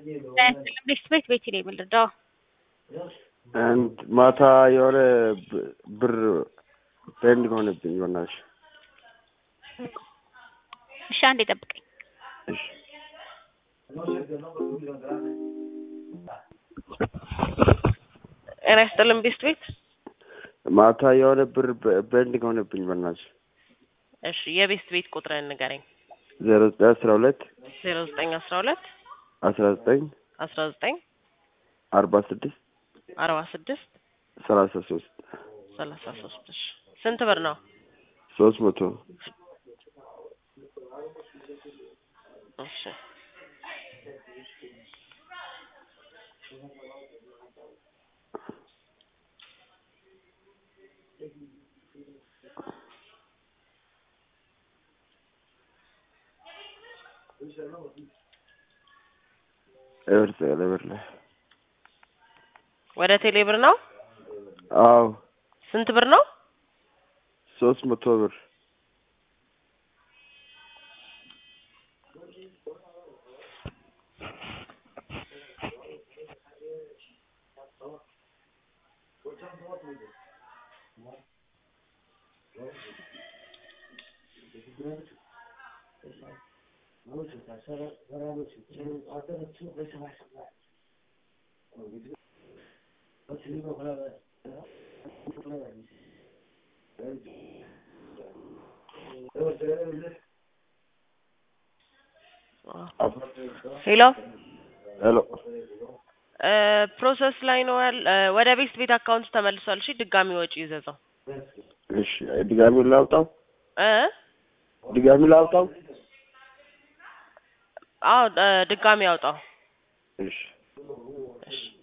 ቤት ቤት ቤት ነው የምንረዳው። አንድ ማታ የሆነ ብ- ብር ፔንዲንግ ሆነብኝ። በእናትሽ እሺ አንዴ ጠብቀኝ። እሺ ጤና ይስጥልን ቤስት ቤት። ማታ የሆነ ብር ፔንዲንግ ሆነብኝ። በእናትሽ እሺ የቤስት ቤት ቁጥርን ንገረኝ። ዜሮ ዘጠኝ አስራ ሁለት ዜሮ ዘጠኝ አስራ ሁለት አስራ ዘጠኝ አስራ ዘጠኝ አርባ ስድስት አርባ ስድስት ሰላሳ ሶስት ሰላሳ ሶስት እሺ ስንት ብር ነው? ሶስት መቶ እሺ እብር ጽለ ብር ላይ ወደ ቴሌ ብር ነው? አዎ ስንት ብር ነው? ሶስት መቶ ብር ሄሎ ሄሎ እ ፕሮሰስ ላይ ነው ያለ ወደ ቤስት ቤት አካውንት ተመልሷል። እሺ ድጋሚ ወጪ ይዘዘው እሺ ድጋሚ ላውጣው እ ድጋሚ ላውጣው አዎ እ ድጋሚ ያውጣው። እሺ እሺ